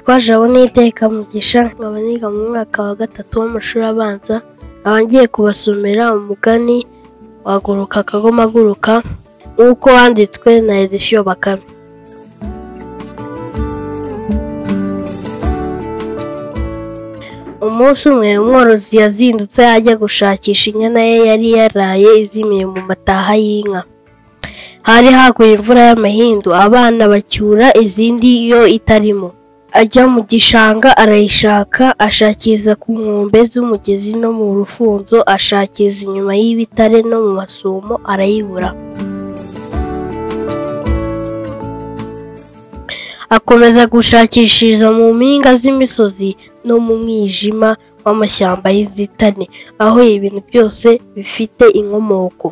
Twaje abo ni Mugisha nkaba niga mu mwaka wa gatatu w'amashuri abanza, nkaba ngiye kubasomera umugani waguruka kagoma guruka nk'uko wanditswe na Edisiyo Bakame. Umunsi umwe umworozi yazindutse ajya gushakisha inyana ye yari yaraye izimiye mu mataha y'inka. Hari haguye imvura y'amahindu abana bacyura izindi yo itarimo. Ajya mu gishanga arayishaka ashakiriza ku nkombe z'umugezi no mu rufunzo, ashakiriza inyuma y'ibitare no mu masumo arayibura. Akomeza gushakishiriza mu mpinga z'imisozi no mu mwijima w'amashyamba y'inzitane, aho ibintu byose bifite inkomoko.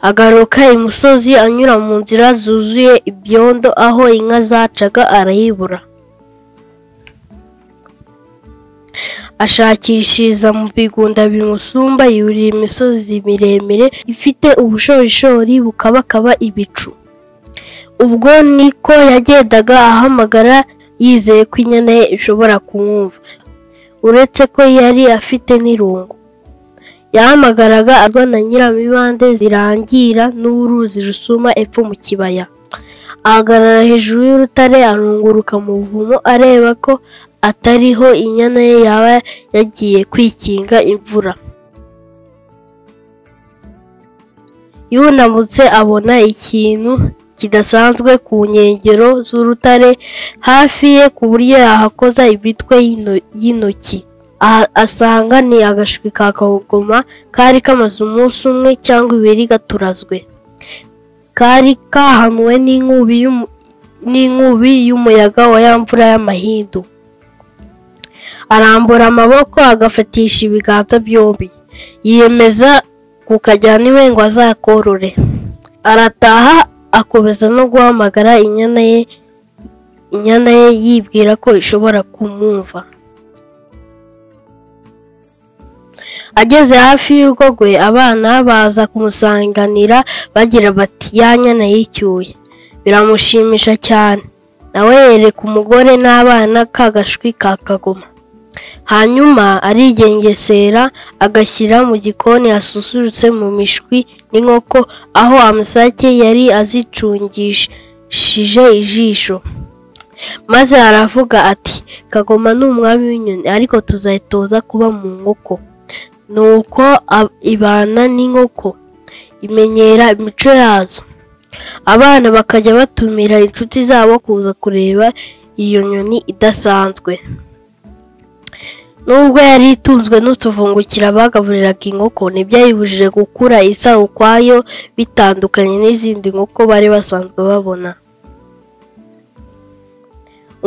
Agaruka imusozi anyura mu nzira zuzuye ibyondo aho inka zacaga arayibura. Ashakishiriza mu bigunda bimusumba yurira imisozi miremire ifite ubushorishori bukabakaba ibicu. Ubwo niko yagendaga ahamagara yizeye ko inyana ye ishobora kumwumva, uretse ko yari afite n'irungu. Yahamagaraga agana Nyiramibande zirangira n'uruzi rusuma epfo mu kibaya. Ahagarara hejuru y'urutare arunguruka mu buvumo areba ko atariho inyana ye yaba yagiye kwikinga imvura. Yunamutse abona ikintu kidasanzwe ku nkengero z'urutare hafi ye ku buryo yahakoza imitwe y'ino- y'intoki. Aha- Asanga ni agashwi ka kagoma kari kamaze umunsi umwe cyangwa ibiri gaturazwe. Kari kahanuwe n'inkubi y'umu- n'inkubi y'umuyaga wa ya mvura y'amahindu. Arambura amaboko agafatisha ibiganza byombi. Yiyemeza kukajyana iwe ngo azakorore. Arataha akomeza no guhamagara inyana ye, inyana ye yibwira ko ishobora kumwumva. Ageze hafi y'urugo rwe abana baza kumusanganira bagira bati ya nyana yicyuye. Biramushimisha cyane. Nawe yereka umugore n'abana ka gashwi ka kagoma. Hanyuma arigengesera agashyira mu gikoni hasusurutse mu mishwi n'inkoko aho amasake yari azicungishije ijisho. Maze aravuga ati kagoma ni umwami w'inyoni ariko tuzayitoza kuba mu nkoko. Nuko ab- ibana n'inkoko imenyera imico yazo. Abana bakajya batumira inshuti zabo kuza kureba iyo nyoni idasanzwe. Nubwo yari itunzwe n'utuvungukira bagaburiraga inkoko, ntibyayibujije gukura isa ukwayo bitandukanye n'izindi nkoko bari basanzwe babona.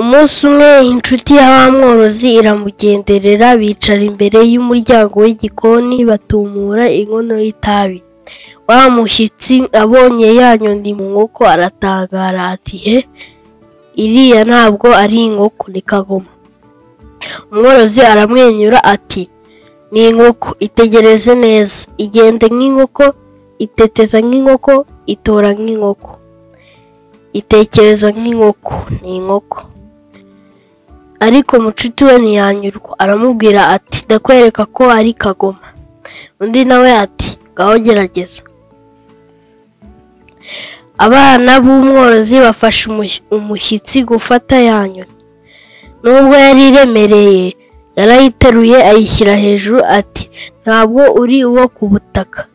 Umunsi umwe inshuti ya wa mworozi iramugenderera bicara imbere y'umuryango w'igikoni batumura inkono y'itabi. Wa mushyitsi abonye ya nyoni mu nkoko aratangara ati he, iriya ntabwo ari inkoko ni kagoma. Umworozi aramwenyura ati ni inkoko itegereze neza igende nk'inkoko iteteza nk'inkoko itora nk'inkoko itekereza nk'inkoko ni inkoko ariko mucuti we ntiyanyurwa aramubwira ati ndakwereka ko ari kagoma undi nawe ati ngaho gerageza abana b'umworozi bafashe umush- umushyitsi gufata yanyu nubwo yari iremereye yarayiteruye ayishyira hejuru ati ntabwo uri uwo ku butaka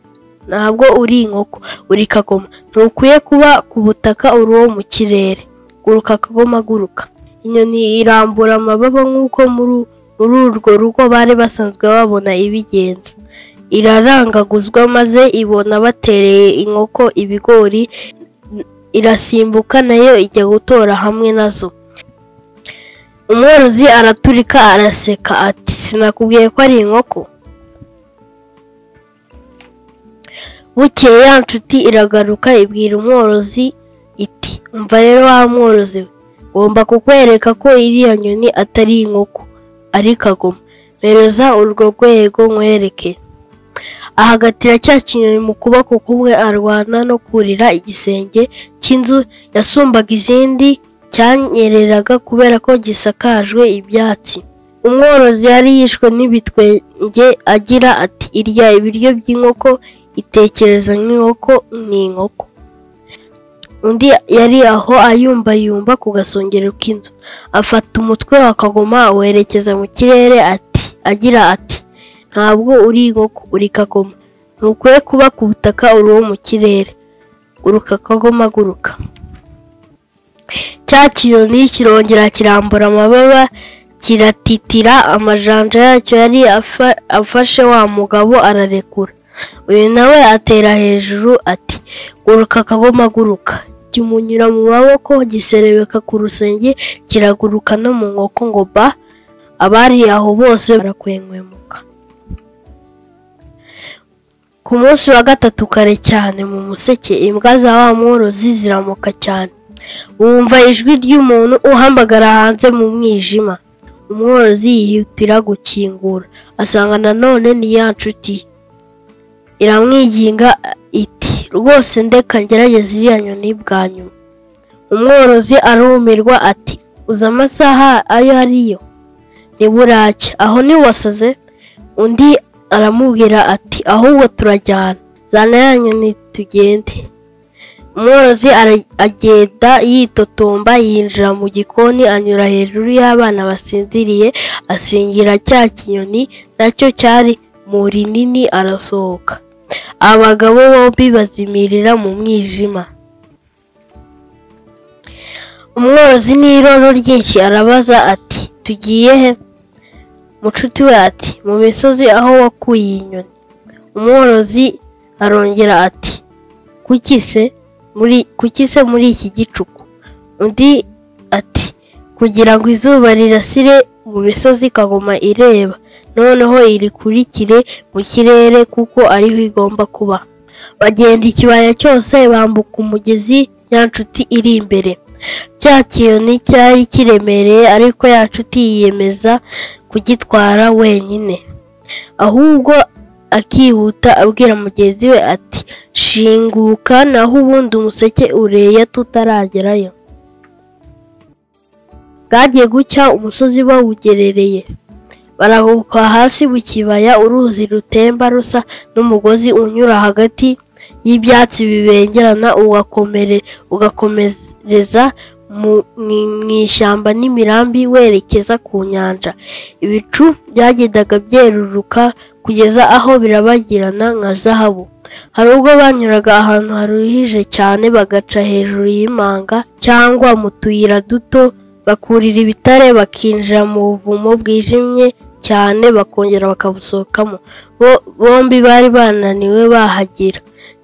ntabwo uri inkoko uri kagoma ntukwiye kuba ku butaka uri uwo mu kirere guruka kagoma guruka inyoni irambura amababa nk'uko muri muri urwo rugo bari basanzwe babona ibigenza irarangaguzwa maze ibona batereye inkoko ibigori irasimbuka nayo ijya gutora hamwe nazo umworozi araturika araseka ati sinakubwiye ko ari inkoko bukeye ya nshuti iragaruka ibwira umworozi iti umva rero wa mworozi we ngomba kukwereka ko iriya nyoni atari inkoko ari kagoma mpereza urwo rwego nkwereke ahagatira cya kinyoni mu kuboko kumwe arwana no kurira igisenge cy'inzu yasumbaga izindi cyanyereraga kubera ko gisakajwe ibyatsi umworozi yari yishwe n'ibitwenge agira ati irya ibiryo by'inkoko itekereza nk'inkoko ni inkoko undi yari aho ayumbayumba ku gasongero k'inzu afata umutwe wa kagoma awerekeza mu kirere ati agira ati ntabwo uri inkoko uri kagoma ntukwiye kuba ku butaka uruwo mu kirere guruka kagoma guruka cya kiyoni kirongera kirambura amababa kiratitira amajanja yacyo yari afa- afashe wa mugabo ararekura uyu nawe atera hejuru ati guruka kagoma guruka kimunyura mu maboko giserebeka ku rusenge kiraguruka no mu nkoko ngo ba abari aho bose barakwenkwemuka ku munsi wa gatatu kare cyane mu museke imbwa za wa mworozi ziramuka cyane wumva ijwi ry'umuntu uhambagara hanze mu mwijima umworozi yihutira gukingura asanga nanone ni ya nshuti ye. iramwiginga iti rwose ndeka ngerageze iriya nyoni bwa nyuma umworozi arumirwa ati uzi amasaha ayo ariyo ni buracya aho ntiwasaze undi aramubwira ati ahubwo turajyana zana ya nyoni tugende umworozi ara- agenda yitotomba yinjira mu gikoni anyura hejuru y'abana basinziriye asingira cya kinyoni nacyo cyari mu rinini arasohoka abagabo bombi bazimirira mu mwijima umworozi n'iroro ryinshi arabaza ati tugiye he mucuti we ati mu misozi aho wakuye iyi nyoni umworozi arongera ati kuki se muri kuki se muri iki gicuku undi ati kugira ngo izuba rirasire mu misozi kagoma ireba noneho irikurikire mu kirere kuko ariho igomba kuba bagenda ikibaya cyose bambuka umugezi ya nshuti iri imbere cya kiyoni cyari kiremereye ariko ya nshuti yiyemeza kugitwara wenyine ahubwo akihuta abwira mugenzi we ati shinguka naho ubundi umuseke ureya tutaragerayo bwagiye gucya umusozi bawugerereye barabuka hasi mu kibaya uruzi rutemba rusa n'umugozi unyura hagati y'ibyatsi bibengerana ugakomere ugakomereza mu mu- mu ishyamba n'imirambi werekeza ku nyanja ibicu byagendaga byeruruka kugeza aho birabagirana nka zahabu hari ubwo banyuraga ahantu haruhije cyane bagaca hejuru y'imanga cyangwa mu tuyira duto bakurira ibitare bakinjira mu buvumo bwijimye cyane bakongera bakabusohokamo Bo- bombi bari bananiwe bahagira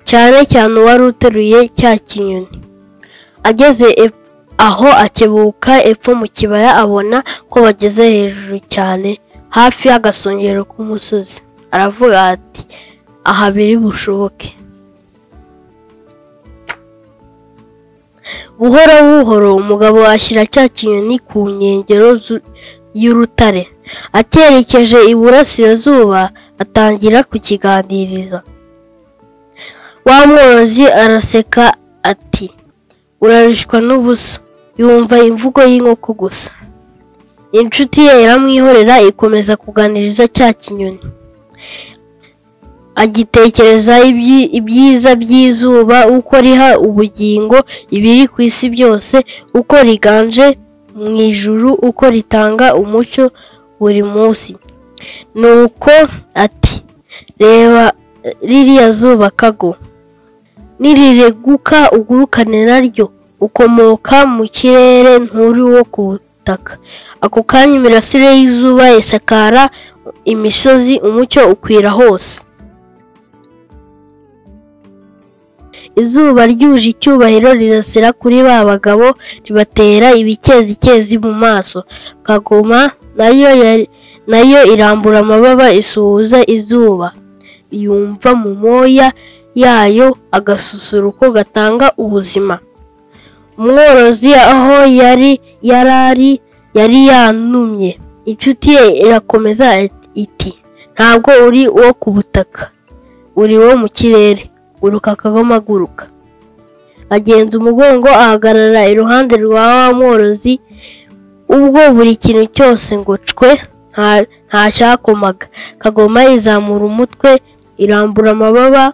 cyane cyane uwari uteruye cya kinyoni ageze ep- aho akebuka epfo mu kibaya abona ko bageze hejuru cyane hafi y'agasongero k'umusozi aravuga ati aha biri bushoboke buhoro buhoro umugabo ashyira cya kinyoni ku nkengero zu- y'urutare akerekeje iburasirazuba atangira kukiganiriza wa mworozi araseka ati urarishwa n'ubusa yumva imvugo y'inkoko gusa inshuti ye iramwihorera ikomeza kuganiriza cya kinyoni agitekereza ibyi- ibyiza by'izuba uko riha ubugingo ibiri ku isi byose uko riganje mu ijuru uko ritanga umucyo buri munsi nuko ati reba ririya zuba kago nirireguka ugurukane naryo ukomoka mu kirere nturi wo ku butaka ako kanya imirasire y'izuba isakara imisozi umucyo ukwira hose izuba ryuje icyubahiro rirasira kuri ba bagabo ribatera ibikezikezi mu maso kagoma nayo yari- nayo irambura amababa isuhuza izuba yumva mu moya yayo agasusuruko gatanga ubuzima umworozi aho yari yarari yari yanumye inshuti ye irakomeza iti ntabwo uri uwo ku butaka uri wo mu kirere guruka kagoma guruka agenza umugongo ahagarara iruhande rwa wa mworozi ubwo buri kintu cyose ngo cwe nta- ntacyakomaga kagoma izamura umutwe irambura amababa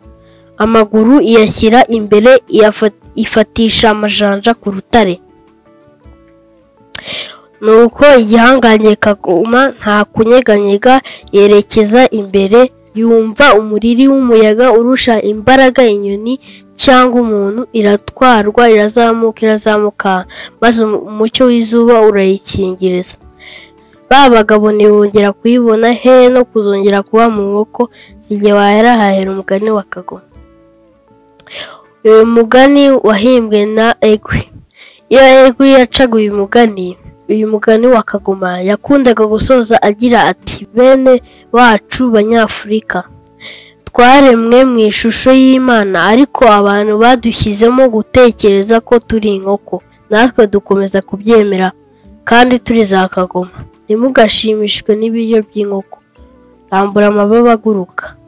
amaguru iyashyira imbere iyafa- ifatisha amajanja ku rutare nuko igihangange kagoma nta kunyeganyega yerekeza imbere yumva umuriri w'umuyaga urusha imbaraga inyoni cyangwa umuntu iratwarwa irazamuka irazamuka maze umu- umucyo w'izuba urayikingiriza ba bagabo ntibongera kuyibona he no kuzongera kuba mu nkoko igihe wayarahahera umugani wa kagoma uyu mugani wahimbwe na egri iyo egri yacaga uyu mugani uyu mugani wa kagoma yakundaga gusoza agira ati bene wacu banyafurika twaremwe mu ishusho y'imana ariko abantu badushyizemo gutekereza ko turi inkoko natwe dukomeza kubyemera kandi turi za kagoma ntimugashimishwe n'ibiryo by'inkoko rambura amababa aguruka